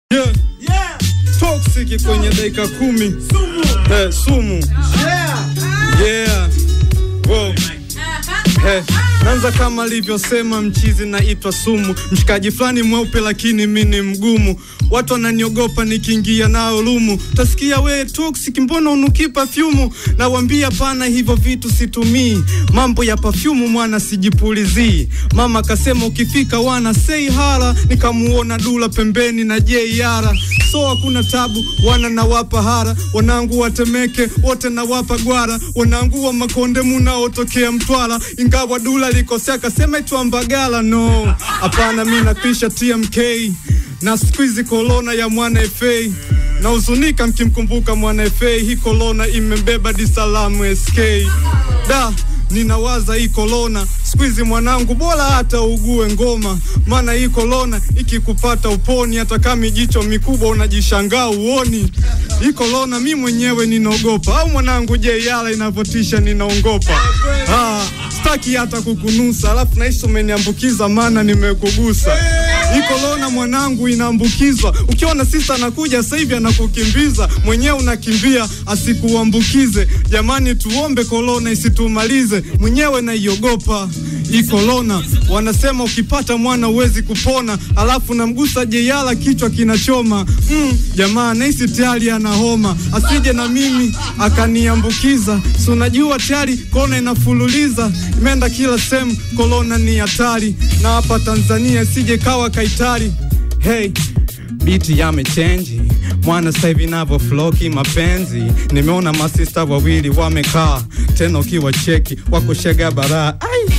Yeah. Yeah. Toxic kwenye dakika kumi. Sumu. Eh, sumu. Yeah. Yeah. Wow. Hey, nanza kama alivyosema mchizi naitwa sumu, mshikaji fulani mweupe lakini mi ni mgumu. Watu wananiogopa nikiingia nao lumu, tasikia we toxic, mbona unuki pafyumu? Nawambia pana, hivyo vitu situmii, mambo ya pafyumu mwana sijipulizii. Mama kasema ukifika wana sei hara, nikamuona dula pembeni na jeiara so hakuna tabu, wana nawapa hara, wanangu watemeke wote nawapa gwara, wanangu wa makonde munaotokea Mtwara, ingawa dula likosea kasema itwa Mbagala. No, hapana, mi napisha TMK na squeeze kolona ya mwana FA na huzunika mkimkumbuka mwana FA, hii kolona imembeba disalamu SK da ninawaza hii kolona squeeze mwanangu, bora hata ugue ngoma, maana hii kolona ikikupata uponi, hata kama jicho mikubwa unajishangaa uoni. Hii kolona mi mwenyewe ninaogopa, au mwanangu, je, yala inavyotisha ninaongopa. Ah, staki hata kukunusa, alafu naishi umeniambukiza, maana nimekugusa. Hii kolona mwanangu inaambukizwa, ukiona sista anakuja sasa hivi anakukimbiza, mwenyewe unakimbia asikuambukize. Jamani, tuombe kolona isitumalize, mwenyewe naiogopa hii kolona. Wanasema ukipata mwana huwezi kupona, alafu namgusa jeyala kichwa kinachoma. Mm, jamaa nahisi tayari ana homa, asije na mimi akaniambukiza. Si unajua tayari korona inafululiza, imeenda kila sehemu, korona ni hatari, na hapa Tanzania isije kawa kaitari. Hey, biti yamechenji mwana sasa hivi navyo floki mapenzi. Nimeona masista wawili wamekaa tena, ukiwa cheki wako shega baraa ai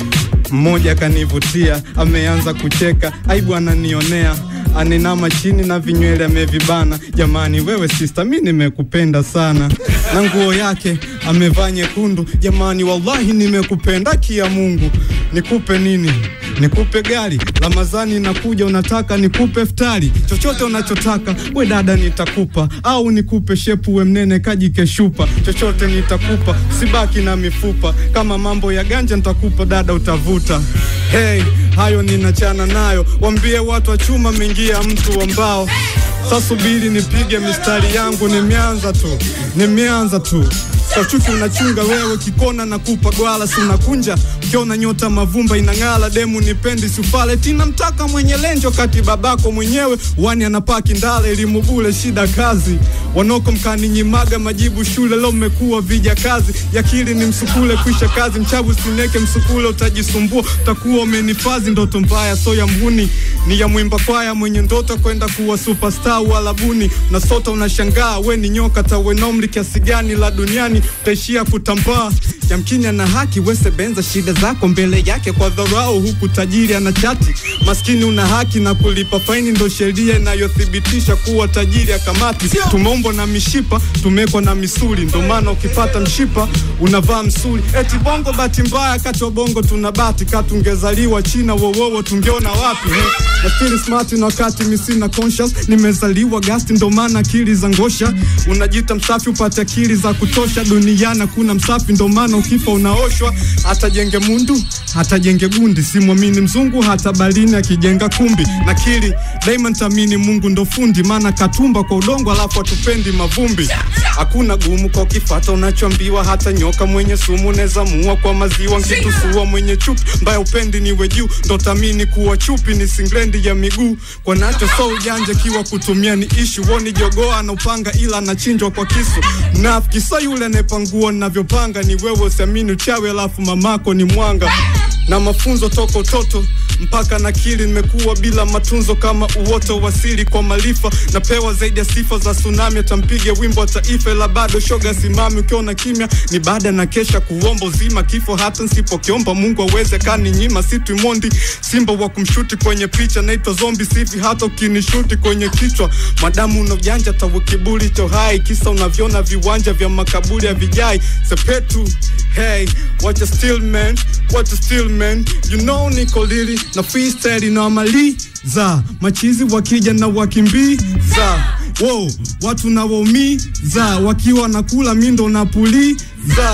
mmoja kanivutia, ameanza kucheka, aibu ananionea, aninama chini na vinywele amevibana. Jamani wewe sista, mi nimekupenda sana, na nguo yake amevaa nyekundu. Jamani wallahi nimekupenda, kia Mungu. Nikupe nini? Nikupe gari? Ramadhani nakuja, unataka nikupe ftari? Chochote unachotaka we dada nitakupa, au nikupe shepu we mnene kajikeshupa, chochote nitakupa, sibaki na mifupa. Kama mambo ya ganja nitakupa dada, utavuta. Hey, hayo ninachana nayo, wambie watu wa chuma mengia mtu wa mbao. Sasa subiri nipige mistari yangu, nimeanza tu, nimeanza tu kwa chuki unachunga wewe kikona na kupa gwala si unakunja ukiona nyota mavumba inang'ala demu nipendi sufale tina mtaka mwenye lenjo kati babako mwenyewe wani anapaki ndale elimu bule shida kazi wanoko mkani nyimaga majibu shule leo mmekuwa vija kazi yakili ni msukule kwisha kazi mchabu sineke msukule utajisumbua utakuwa umenifazi ndoto mbaya so ya mhuni ni ya mwimba kwaya mwenye ndoto kwenda kuwa superstar walabuni na sota unashangaa we ni nyoka tawenomli kiasi gani la duniani utaishia kutambaa yamkini na haki wese benza shida zako mbele yake kwa dharau huku tajiri ana chati maskini una haki na kulipa faini ndo sheria inayothibitisha kuwa tajiri akamati tumeumbwa na mishipa tumekwa na misuli ndo maana ukipata mshipa unavaa msuli eti bongo bahati mbaya kati wa bongo tuna bati katungezaliwa china wowowo tungeona wapi nafikiri smart na wakati misina conscious nimezaliwa gasti ndo maana akili za ngosha unajita msafi upate akili za kutosha duniani kuna msafi ndo maana ukifa unaoshwa hata jenge mundu hata jenge gundi simwamini mzungu hata balini akijenga kumbi nakili daima ntamini mungu ndo fundi maana katumba kwa udongo alafu atupendi mavumbi hakuna gumu kwa ukifata unachoambiwa hata nyoka mwenye sumu neza muua kwa maziwa nkitusua mwenye chupi mbaya upendi niwe juu ndo tamini kuwa chupi ni singlendi ya miguu kwa nacho so ujanja kiwa kutumia ni ishu woni jogoa na upanga ila anachinjwa kwa kisu nafiki so yule anayepangua navyopanga ni wewe usiamini uchawi alafu mamako ni mwanga na mafunzo toka utoto mpaka nakili nimekuwa bila matunzo kama uoto wasili kwa maarifa napewa zaidi ya sifa za tsunami atampige wimbo wa taifa ila bado shoga simami ukiona kimya ni baada na kesha kuomba uzima kifo hata nsipokiomba mungu aweze kani nyima situimondi simba wa kumshuti kwenye picha naitwa zombi sivi hata ukinishuti kwenye kichwa madamu una ujanja tawe kiburi cho hai kisa unavyona viwanja vya makaburi ya vijai sepetu hey watch a still man watch a still man you know niko lili na freestyle inawamaliza machizi wakija na wakimbiza wow, watu nawaumiza wakiwa nakula mindo napuliza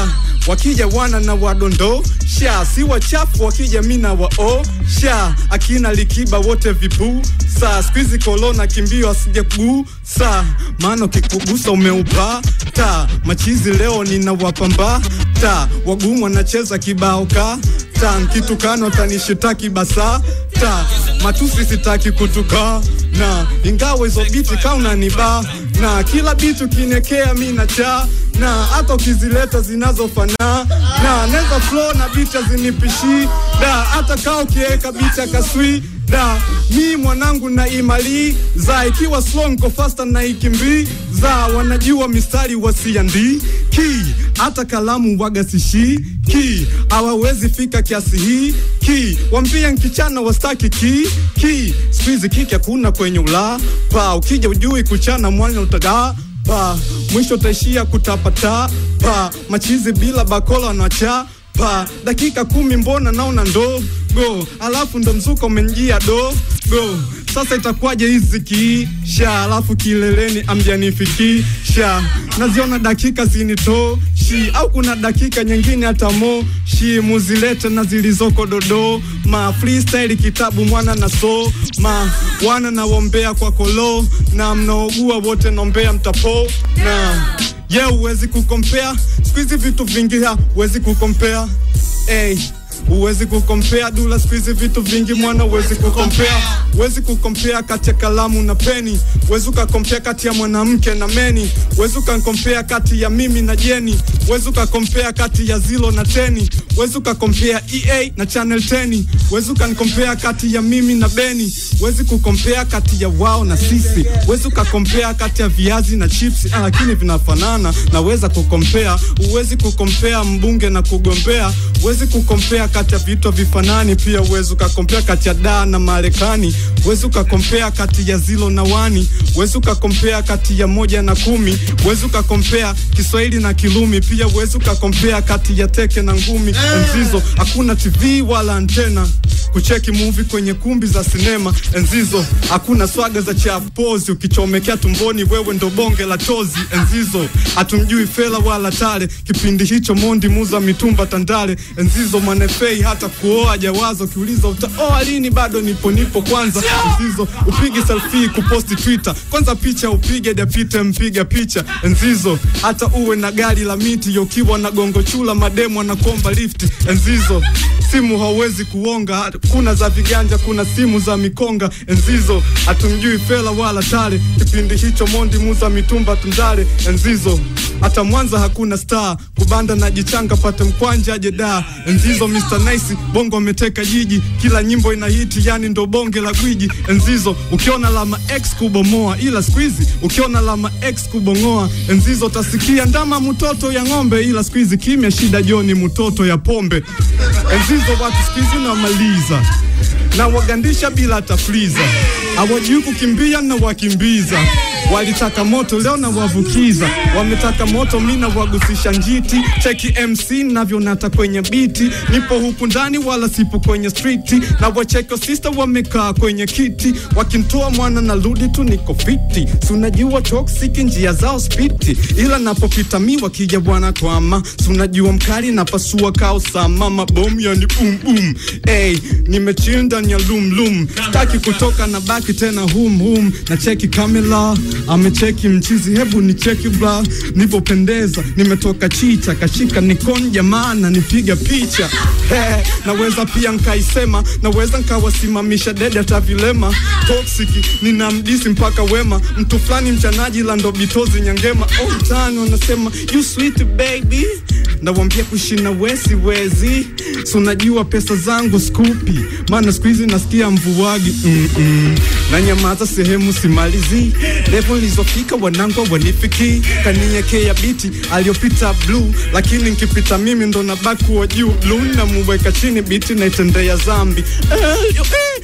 wakija wana na wadondo sha si wachafu wakija mina wao sha akina likiba wote vipuu saa skuizi kolona kimbio asije kuguu saa maana ukikugusa umeupa ta machizi leo ninawapamba ta wagumu wanacheza kibao ka ta nkitukano tanishitaki basa ta matusi sitaki kutuka na ingawa hizo biti kauna ni ba na kila bitu kinekea mina cha na hata ukizileta zinazofana na neza flow na bicha zinipishi da hata kaa ukiweka bicha kaswi da mi mwanangu na imali za ikiwa slow nko faster na ikimbi za wanajua mistari wasiandi ki hata kalamu waga sishi ki hawawezi fika kiasi hii ki wambia nkichana wastaki ki ki squeeze kiki hakuna kwenye ula pa ukija ujui kuchana mwana utagaa pa mwisho utaishia kutapata pa machizi bila bakola na cha pa dakika kumi mbona naona ndo go alafu ndo mzuka umenjia do go sasa itakuwaje hizi kiisha alafu kileleni amjanifikisha naziona dakika zinitoshi au kuna dakika nyingine hata mo shi muzilete na zilizoko dodo ma freestyle kitabu mwana na so ma wana nawombea kwa kolo na mnaogua wote nombea mtapo na ye yeah, uwezi kukompea skuizi vitu vingi ha uwezi kukompea hey. Uwezi kukompea dula squeeze vitu vingi mwana, uwezi kukompea, uwezi kukompea kati ya kalamu na peni, uwezi ukakompea kati ya mwanamke na meni, uwezi ukakompea kati ya mimi na Jeni, uwezi ukakompea kati ya zilo na teni, uwezi ukakompea EA na Channel 10, uwezi ukanikompea kati ya mimi na Beni, uwezi kukompea kati ya wao na sisi, uwezi ukakompea kati ya viazi na chips, ah, lakini vinafanana, naweza kukompea, uwezi kukompea mbunge na kugombea, uwezi kukompea kati ya vitu vifanani, pia uwezi ukakompea kati ya daa na Marekani, uwezi ukakompea kati ya zilo na wani, uwezi ukakompea kati ya moja na kumi, uwezi ukakompea Kiswahili na Kilumi, pia uwezi ukakompea kati ya teke na ngumi. Enzizo hakuna TV wala antena kucheki movie kwenye kumbi za sinema. Enzizo hakuna swaga za chapozi, ukichomekea tumboni wewe ndo bonge la chozi. Enzizo hatumjui Fela wala Tale, kipindi hicho Mondi muza mitumba Tandale. Enzizo manefei hata kuoa jawazo, ukiuliza utaoa lini, bado nipo nipo kwanza. Enzizo upige selfie kuposti Twitter, kwanza picha upige japite mpiga picha. Enzizo hata uwe na gari la miti, ukiwa na gongo chula mademu anakuomba lifti. Enzizo simu hauwezi kuonga, kuna za viganja, kuna simu za mikonga. Enzizo hatumjui Fela wala Tale, kipindi hicho Mondi muza mitumba Tundale. Enzizo hata Mwanza hakuna star, kubanda na jichanga pate mkwanja aje da. Enzizo Mr Nice bongo ameteka jiji, kila nyimbo ina hiti, yani ndo bonge la gwiji. Enzizo ukiona lama X kubomoa, ila squeezy ukiona lama X kubongoa. Enzizo tasikia ndama mtoto ya ng'ombe, ila squeezy kimya shida joni mtoto ya pombe. Enzizo watu squeezy namaliza na wagandisha bila tafliza, hawajui kukimbia na wakimbiza walitaka moto leo na wavukiza, wametaka moto mina wagusisha njiti. Cheki MC navyo nata kwenye biti, nipo huku ndani wala sipo kwenye streeti, na wacheko sister wamekaa kwenye kiti, wakintoa mwana na rudi tu niko fiti, sunajua toxic njia zao spiti, ila napopita mi wakija bwana twama, sunajua mkali napasua kao sama mabomu yani boom boom. Hey, nimechill ndani ya lum lum, staki kutoka na baki tena hum hum, na cheki kamera amecheki mchizi, hebu ni cheki bra, nipopendeza nimetoka chicha, kashika nikon jamaa na nipiga picha He, naweza pia nkaisema, naweza nkawasimamisha dede hata vilema. Toxic nina mdisi mpaka wema, mtu fulani mchanaji la ndo bitozi nyangema. Oh, mtaani wanasema you sweet baby, nawambia kushina wesi wezi, so unajua pesa zangu skupi, maana siku hizi nasikia mvuwagi mm -mm. na nyamaza sehemu simalizi level nilizofika wanangu wanifiki kaniekea biti aliyopita blue, lakini nkipita mimi ndo nabaki wa juu blue, namuweka chini biti naitendea zambi eh, eh,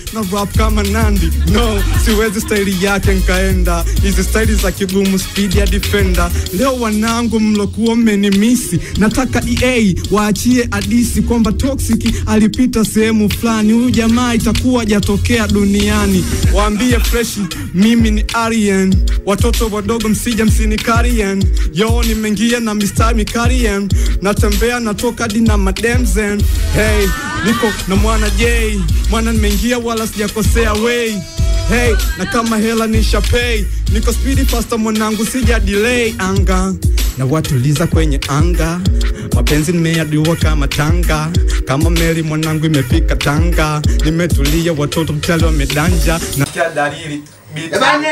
na rap kama Nandi. No, siwezi staili yake nkaenda hizi staili za kigumu speed ya defender. Leo wanangu mlokuwa mmenimisi, nataka EA waachie hadisi kwamba Toxic alipita sehemu fulani, huyu jamaa itakuwa jatokea duniani. Waambie fresh mimi ni Aryan, watoto wadogo msija msini Karien. Yo nimeingia na mistari mikarien, natembea natoka hadi na mademzen. Hey, niko na mwana J, mwana nimeingia wala sijakosea way Hey, na kama hela nisha pay, niko speedy faster mwanangu, sija delay anga na watuliza kwenye anga, mapenzi nimeyadua kama tanga, kama meli mwanangu imefika Tanga, nimetulia watoto mchali wamedanja na kia dalili Eh, bane,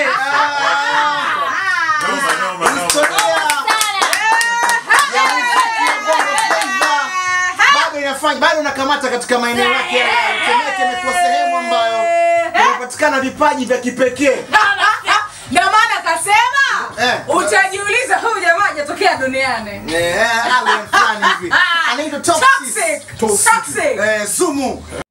ah, historia ya muziki wa Bongo Flava bado inafanya bado unakamata katika maeneo yake ya Temeke. Imekuwa sehemu ambayo inapatikana vipaji vya kipekee. Ndio maana kasema Eh. utajiuliza huyu jamaa hajatokea duniani. Eh, alien fulani hivi anaitwa Toxic. Toxic. Toxic. Eh, sumu